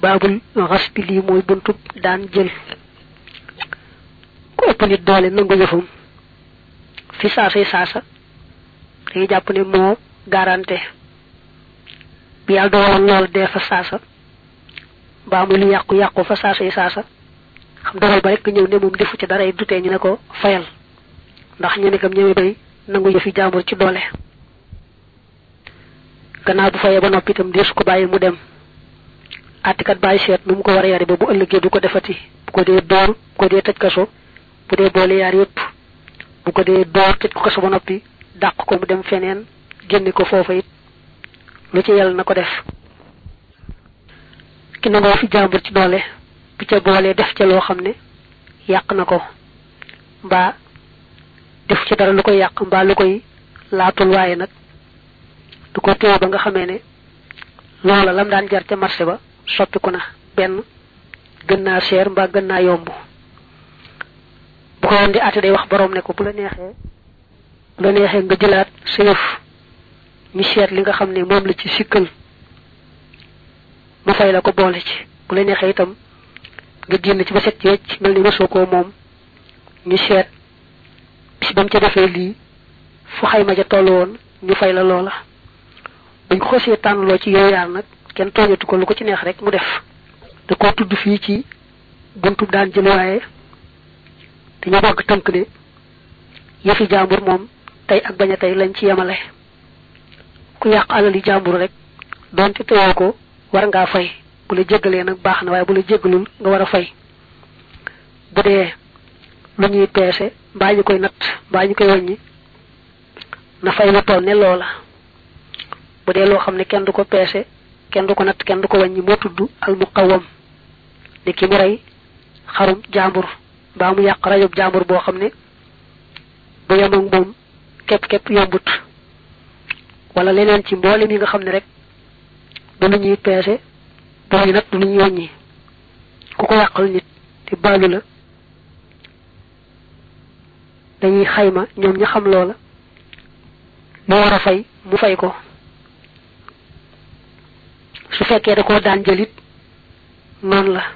baabul xas bi lii mooy buntub daan jël ku ëpp nit doole nangu yëfam fi saasay saasa dañuy jàpp ne moo garanté bi yàlla dogaloon lool dee fa saasa mbaa muy lu yàqu yàqu fa saasay saasa xam dogal ba rek ñëw ne moom defu ci dara dutee ñu ne ko fayal ndax ñeme kam ñeme bay nangu yëfi jàmbur ci doole gannaaw bu fayee ba noppi itam deesu ko bàyyi mu dem àttikat bàyyi seet nu mu ko war a yare ba bu ëllëgee du ko defati bu ko dee door bu ko dee tëj kaso bu dee boole yaar yépp bu ko dee door tëj ko kaso ba noppi dàq ko mu dem feneen génne ko foofa it lu ci yàlla na ko def ki nangoo fi jàmbur ci doole bu ca boolee def ca loo xam ne yàq na ko mbaa def ci dara lu koy yàq mbaa lu koy laatul waaye nag du ko téew ba nga xamee ne loola lam daan jar ca marché ba soppiku na benn gën naa cher mbaa gën naa yomb bu ko woon di àtte day wax boroom ne ko bu la neexee bu la neexee nga jëlaat sa yëf ñu seet li nga xam ne moom la ci sikkal ma fay la ko boole ci bu la neexee itam nga génn ci ba set ci wecc mel ni mësoo koo moom ñu seet bis ba mu ca defee lii fu xayma ja toll woon ñu fay la loola buñ ko xosee tànnloo ci yow yaar nag kenn tooñatu ko lu ko ci neex rek mu def da koo tudd fii ci buntu daan jël waaye dañoo bëgg tënk ne yëfi jàmbur moom tey ak bañ a tey lañ ci yemale ku yàq alali jàmbur rek donte teyoo ko war ngaa fay bu la jéggalee nag baax na waaye bu la jéggalul nga war a fay bu dee lu ñuy peese mbaa ñu koy natt mbaa ñu koy wàññi na fay lu toll ne loola bu dee loo xam ne kenn du ko peese kenn du ko natt kenn du ko wàññi moo tudd al muqawwam ni ki mu rey xarum jàmbur mbaa mu yàq rajub jàmbur boo xam ne bu yem ak moom képp képp yombut wala leneen ci mboolem yi nga xam ne rek du lu ñuy peese booy nag du lu ñuy wàññi ku ko yàqal nit te baalu la dañuy xayma ñoom ña xam loola mu war a fay mu fay ko su fekkee da koo daan jëlit noonu la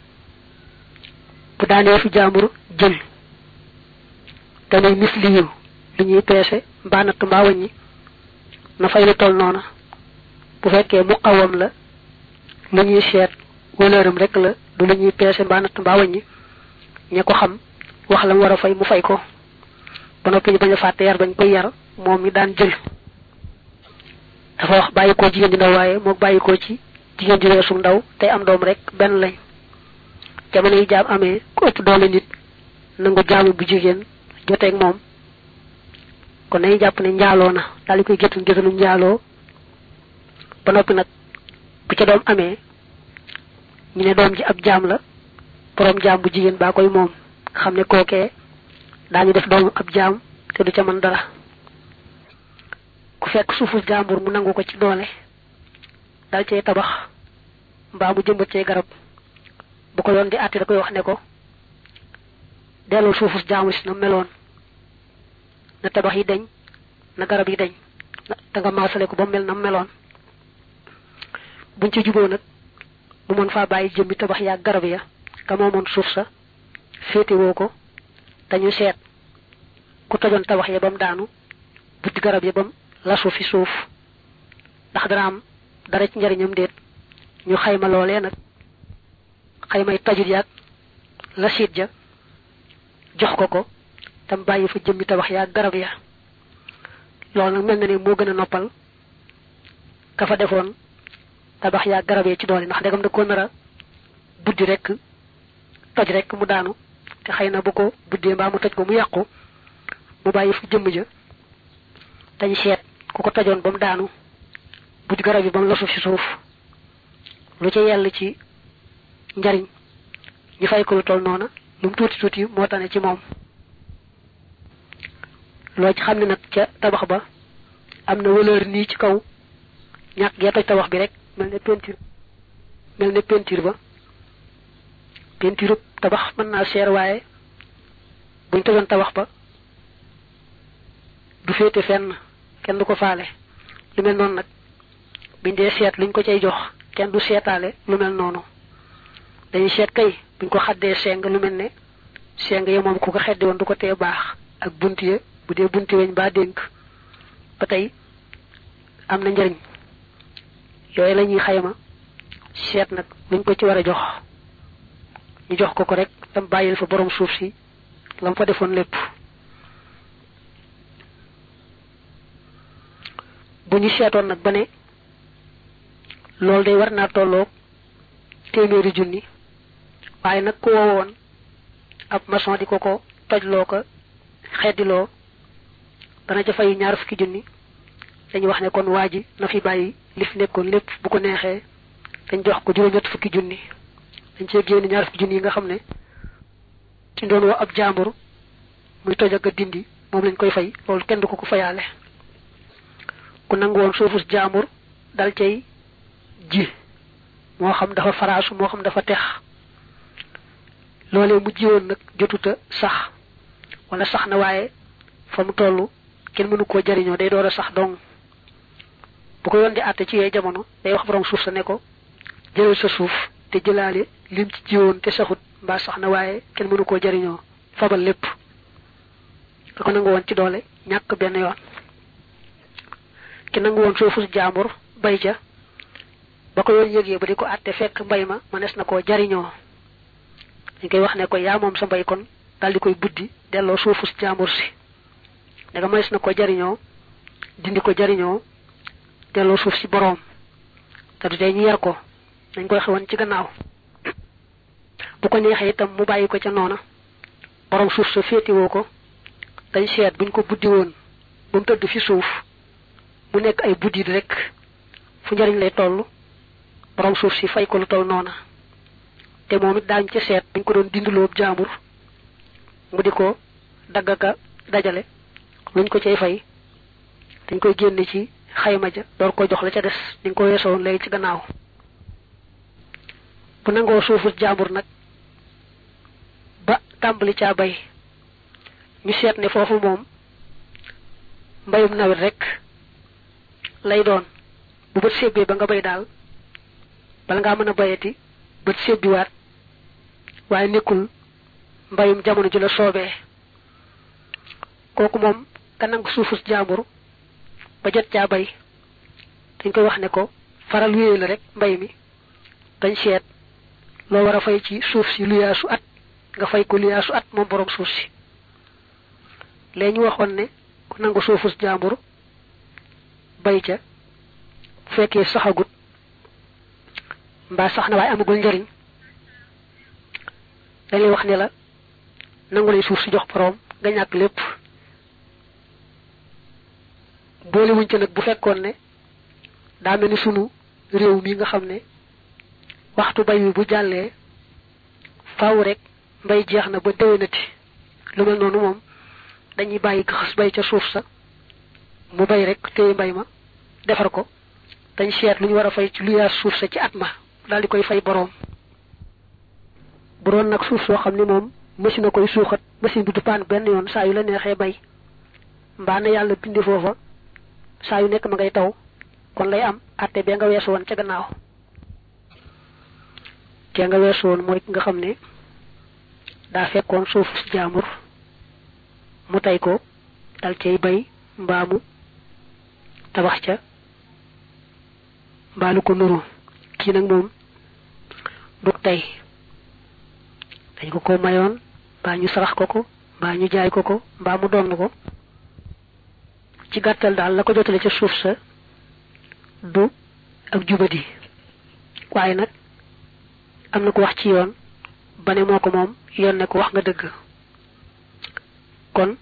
bu daanee fi jaambur jël te muy misli yu li ñuy peese mbaa natt mbaa wàññi na fay lu toll noona bu fekkee mu xawam la lu ñuy seet wëlëram rek la du lu ñuy peese mbaa natt mbaa wàññi ña ko xam wax la mu war a fay mu fay ko ba noppi ñu bañ a fàtte yar bañ koy yar moom mi daan jël dafa wax bàyyi ko jigéen ji ndaw waaye moo bàyyi ko ci jigéen ji weesu ndaw tey am doom rek benn lañ jamono yi jaam amee ku ëpp doole nit nangu jaamu bu jigéen joteeg moom kon nañu jàpp ne njaaloo na daal di koy géttan géttanu njaaloo ba noppi nag bu ca doom amee ñu ne doom ji ab jaam la boroom jaam bu jigéen baa koy moom xam ne kookee daañu def doomu ab jaam te du ca mën dara ku fekk suufu jàmbur mu nangu ko ci doole dal cee tabax mbaa mu jëmbat cee garab bu ko yoon di àtte da koy wax ne ko delloo suufu jàmbur si na meloon na tabax yi deñ na garab yi deñ da nga maasale ko ba mel na meloon buñ ci juboo nag mu mën faa bàyyi jëmmi tabax yaa garab ya ka moomoon suuf sa féetewoo ko dañu seet ku tojoon tabax ya ba mu daanu buddi garab ya ba mu lasu fi suuf ndax dana am dara ci njariñam déet ñu xayma loolee nag xaymay tajut yaag la siit ja jox ko ko tam bàyyi fa jëmmi tabax yaa garab ya loolu nag mel na ne moo gën a noppal ka fa defoon tabax yaa garab ya ci doole ndax ndegam da ko nar a buddi rek toj rek mu daanu te xëy na bu ko buddee mbaa mu toj ko mu yàqu mu bàyyi fa jëmm ja dañ seet ku ko tojoon ba mu daanu buddi garab yi ba mu lasu ci suuf lu ci yell ci njariñ ñu fay ko lu toll noona lu mu tuuti tuuti moo tane ci moom loo ci xam ne nag ca tabax ba am na valeur nii ci kaw ñàkk gee toj tabax bi rek mel ne peinture mel ne peinture ba peinture tabax mën naa seer waaye buñ tojoon tabax ba du féete fenn kenn du ko faale lu mel noonu nag biñ dee seet luñ ko cay jox kenn du seetaale lu mel noonu dañuy seet kay buñ ko xaddee seng lu mel ne seng ya moom ku ko xeddi woon du ko tee baax ak bunt ya bu dee bunti weñ baa dénk ba tey am na njëriñ yooyu la ñuy xayma seet nag luñ ko ci war a jox ñu jox ko ko rek tam bàyyil fa borom suuf si lam fa defoon lépp bu ñu seetoon nag ba ne loolu day war naa tolloo téeméeri junni waaye nag ku woowoon ab maçon di ko ko tojloo ko xeddiloo dana ca fay ñaar fukki junni dañu wax ne kon waa ji na fi bàyyi li fi nekkoon lépp bu ko neexee dañ jox ko juróom-ñett fukki junni dañ cee génn ñaar fukki junni yi nga xam ne ci doon woo ab jàmbur muy toj ak a dindi moom lañ koy fay loolu kenn du ko ko fayaale ku nangu woon suufus jàmbur dal cay ji moo xam dafa faraasu moo xam dafa tex loolee mu jiwoon nag jotuta sax wala sax na waaye fa mu toll kenn mënu koo jariñoo day door a sax dong bu ko yoon di àtte ci yooyu jamono day wax borom suuf sa ne ko jëlal sa suuf te jëlaale lim ci jiwoon te saxut mbaa sax na waaye kenn mënu koo jariñoo fabal lépp ka ko nangu woon ci doole ñàkk benn yoon ki nangu woon suufu jaambur bay ca ba ko yoon yëgee ba di ko àtte fekk mbay ma mënees na koo jariñoo dañ koy wax ne ko yaa moom sa mbay kon daal di koy buddi delloo suufu jaambur si danga mënees na ko jariñoo dindi ko jariñoo delloo suuf si boroom te du tey ñu yar ko dañ koy xewoon ci gannaaw bu ko neexee itam mu bàyyi ko ca noona boroom suuf sa féetiwoo ko dañ seet buñ ko buddi woon ba mu tëdd fi suuf mu nekk ay buddit rek fu njariñ lay toll borom suuf si fay ko lu toll noona te moom it daañ ca seet buñ ko doon dindiloo jaambur mu di ko daggaka dajale luñ ko cay fay dañ koy génne ci xayma ja door ko jox la ca des ni nga ko weesoon léegi ci gannaaw bu nangoo suufu jaambur nag ba tàmbali caa bay ñu seet ne foofu moom mbayum nawet rek lay doon bu bët sébbee ba nga bay daal bala ngaa mën a bayati bët sébbiwaat waaye nekkul mbayum jamono ji la soobee kooku moom ka nangu suufus jaambur ba jot caa bay dañ koy wax ne ko faral wéyee la rek mbay mi dañ seet loo war a fay ci suuf si luyaasu at nga fay ko luyaasu at moom borom suuf si léegi ñu waxoon ne ku nangu suufus jaambur bay ca bu fekkee saxagut mbaa sax na waaye amagul njariñ dañuy wax ne la nangu lay suuf si jox boroom nga ñàkk lépp boole wuñ ca nag bu fekkoon ne daa mel ni sunu réew mi nga xam ne waxtu bay wi bu jàllee faaw rek mbay jeex na ba déwénati lu mel noonu moom dañuy bàyyi xas bay ca suuf sa mu bay rek téye mbay ma defar ko dañ seet lu ñu war a fay ci lu yaa suuf sa ci at ma daal di koy fay boroom bu doon nag suuf soo xam ne moom machine a koy suuxat machine bi du paan benn yoon saa yu la neexee bay mbaa na yàlla bindi foofa saa yu nekk ma ngay taw kon lay am atte bee nga weesu woon ca gannaaw kee nga weesu woon mooy ki nga xam ne daa fekkoon suuf si jaamur mu tey ko dal cay bay mbaamu tabax ca mbaalu ko nuru kii nag moom dug tey dañ ko ko mayoon mbaa ñu sarax ko ko mbaa ñu jaay ko ko mbaa mu doon ko ci gàttal daal la ko jotale ca suuf sa du ak jubadi waaye nag am na ko wax ci yoon ba ne moo ko moom yoon ne ko wax nga dëgg kon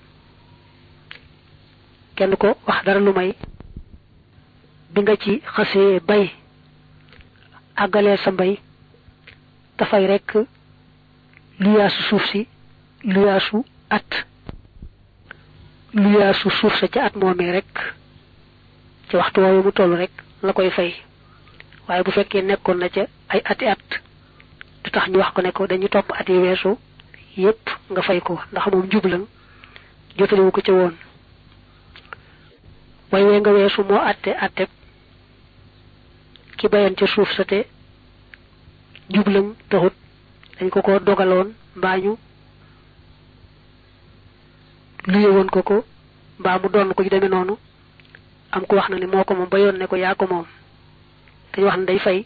kenn ko wax dara lu may bi nga ci xasee bay àggalee sa mbay dafay rekk luyaasu suuf si luyaasu at luyaasu suuf sa ca at moomee rek ci waxtu woowu mu toll rek la koy fay waaye bu fekkee nekkoon na ca ay ati at du tax ñu wax ko ne ko dañu topp at yi weesu yépp nga fay ko ndax moom njublan jotaliwu ko ca woon way wee nga weesu moo atte atte ki bayan ca suuf sa te njublam taxut dañ ko ko dogaloon mbaa ñu luye woon ko ko mbaa mu doon ko ci demee noonu am ko wax na ni moo ko moom ba yoon ne ko yaa ko moom dañ wax ne day fay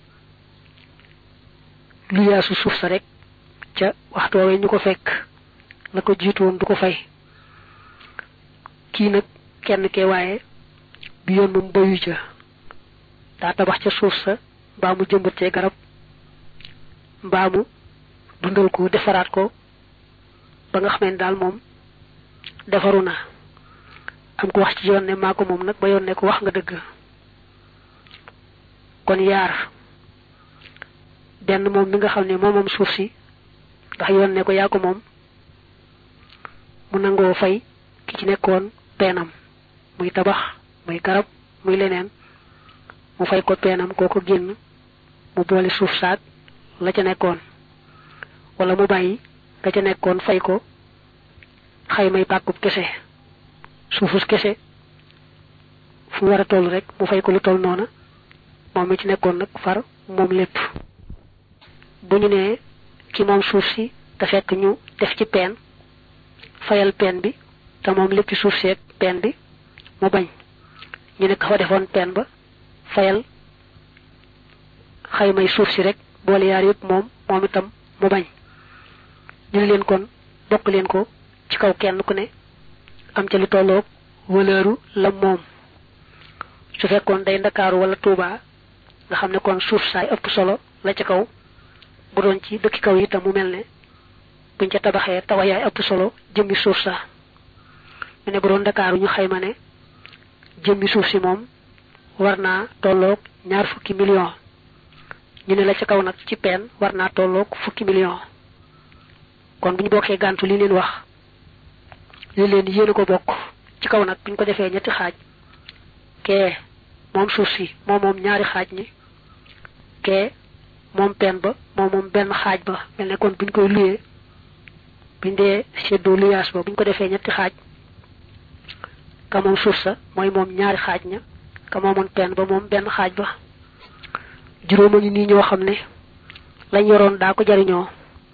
luyaasu suuf sa rek ca waxtu woowee ñu ko fekk la ko jiitu woon du ko fay kii nag kenn ke waaye bi yoon moom bayu ca daa tabax ca suuf sa mbaa mu jëmbat cee garab mbaa mu dundal ko defaraat ko ba nga xamee daal moom defaru na am ko wax ci yoon ne maa ko moom nag ba yoon ne ko wax nga dëgg kon yaar benn moom mi nga xam ne moom moom suuf si ndax yoon ne ko yaa ko moom mu nangoo fay ki ci nekkoon peenam muy tabax muy garab muy leneen mu fay ko peenam kooko génn mu boole suuf saak la ca nekkoon wala mu bàyyi la ca nekkoon fay ko xaymay pàkkub kese suufus kese fu war a toll rek mu fay ko lu toll noona moom mi ci nekkoon nag far moom lépp bu ñu nee ki moom suuf si te fekk ñu def ci peen fayal peen bi te moom lépp ci suuf seeg peen bi mu bañ ñu ne ka fa defoon peen ba fayal xaymay suuf si rek boole yaar yëpp moom moom itam mu bañ ñu ne leen kon bokk leen ko ci kaw kenn ku ne am ca lu tolloog wëlëru la moom su fekkoon day ndakaaru wala tuubaa nga xam ne kon suuf saay ëpp solo la ca kaw bu doon ci dëkki kaw itam mu mel ne buñ ca tabaxee tawayaay ëpp solo jëmmi suuf sa mu ne bu doon ndakaaru ñu xayma ne jëmmi suuf si moom war naa tolloog ñaar fukki million ñu ne la ca kaw nag ci peen war naa tolloog fukki million kon bu ñu bokkee gàntu li leen wax li leen yéen a ko bokk ci kaw nag bu ñu ko defee ñetti xaaj kee moom suuf si moom moom ñaari xaaj ñi kee moom peen ba moom moom benn xaaj ba mel ne kon bu ñu koy luyee buñ dee seddoo luyaas ba bu ñu ko defee ñetti xaaj ka moom suuf sa mooy moom ñaari xaaj ña ka moomoon peen ba moom benn xaaj ba juróoma ngi nii ñoo xam ne lañ yoroon daa ko jariñoo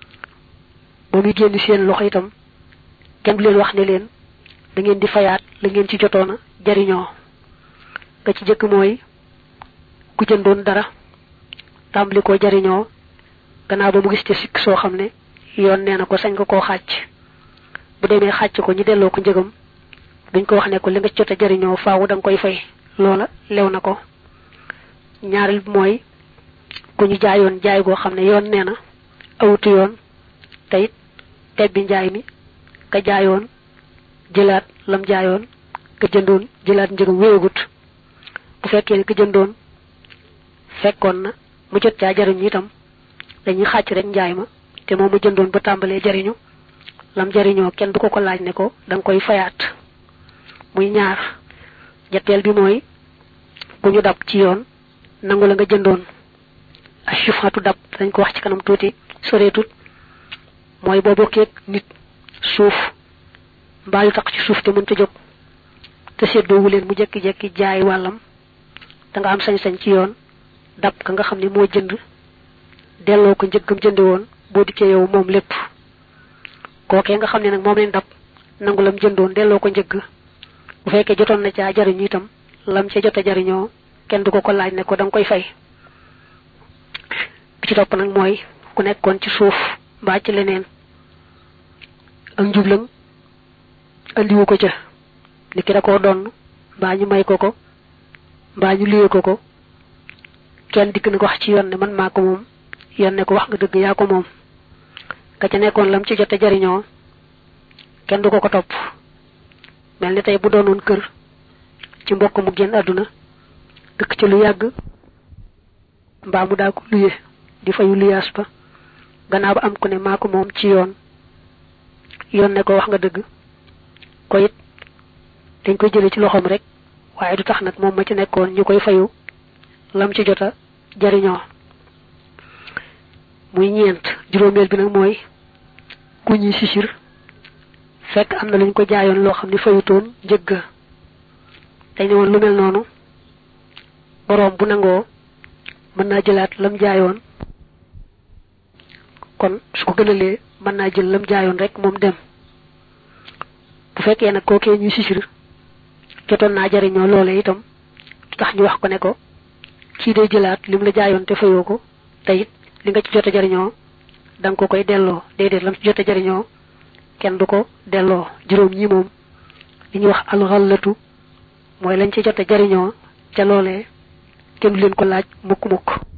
ba muy génn seen loxo itam kenn du leen wax ne leen da ngeen di fayaat la ngeen ci jotoona jariñoo nga ci jëkk mooy ku jëndoon dara tàmbali ko jariñoo gannaaw ba mu gis ca sikk soo xam ne yoon nee na ko sañ nga koo xàcc bu demee xàcc ko ñu delloo ko njëgam duñ ko wax ne ko li nga ci jot a jariñoo faawu da nga koy fay loola lew na ko ñaareel bi mooy ku ñu jaayoon jaay goo xam ne yoon nee na awutu yoon te it tebbi njaay mi ka jaayoon jëlaat lam jaayoon ka jëndoon jëlaat njëgam wéegut bu fekkee ne ka jëndoon fekkoon na mu jot caa jariñu itam dañuy xàcc rek njaay ma te moom mu jëndoon ba tàmbalee jariñu lam jariñoo kenn du ko ko laaj ne ko da nga koy fayaat muy ñaar ñetteel bi mooy ku ñu dab ci yoon nangu la nga jëndoon ashufatu dab dañ ko wax ci kanam tuuti soreetut mooy boo bokkee nit suuf mbaa yu tax ci suuf te mënta jóg te seddoowu leen mu jekki-jekki jaay wàllam da nga am sañ-sañ ci yoon dab ka nga xam ne moo jënd delloo ko njëggam jënde woon boo dikkee yow moom lépp kookee nga xam ne nag moom leen dab nangu lam jëndoon delloo ko njëgg bu fekkee jotoon na caa jariñu itam lam ca jot a jariñoo kenn du ko ko laaj ne ko da nga koy fay bi ci topp nag mooy ku nekkoon ci suuf mbaa ci leneen ak njublang andiwu ko ca ni ki da koo donn mbaa ñu may ko ko mbaa ñu liyee ko ko kenn dikk na ko wax ci yoon ne man maa ko moom yoon ne ko wax nga dëgg yaa ko moom ka ca nekkoon lam ci jote jariñoo kenn du ko ko topp mel ni tey bu doonoon kër ci mbokk mu génn àdduna dëkk ci lu yàgg mbaa mu daa ko luye di fayu luyaas ba gannaaw ba am ku ne maa ko moom ci yoon yoon ne ko wax nga dëgg ko it dañ koy jële ci loxoom rek waaye du tax nag moom ma ci nekkoon ñu koy fayu lam ci jota jariñoo muy ñeent juróomeel bi nag mooy ku ñuy sisir fekk am na luñ ko jaayoon loo xam ne fayutoon njëgg dañ ne woon lu mel noonu boroom bu nangoo mën naa jëlaat lam jaayoon kon su ko gënalee mën naa jël lam jaayoon rek moom dem bu fekkee nag kookee ñu sisir jotoon naa jariñoo loole itam tax ñu wax ko ne ko kii day jëlaat lim la jaayoon te fayoo ko te it li nga ci jote jariñoo da nga ko koy delloo déedéet lam ci jote jariñoo kenn du ko delloo juróom ñi moom li ñuy wax alxallatu mooy lañ ci jote jariñoo ca loolee kenn du leen ko laaj mukk mukk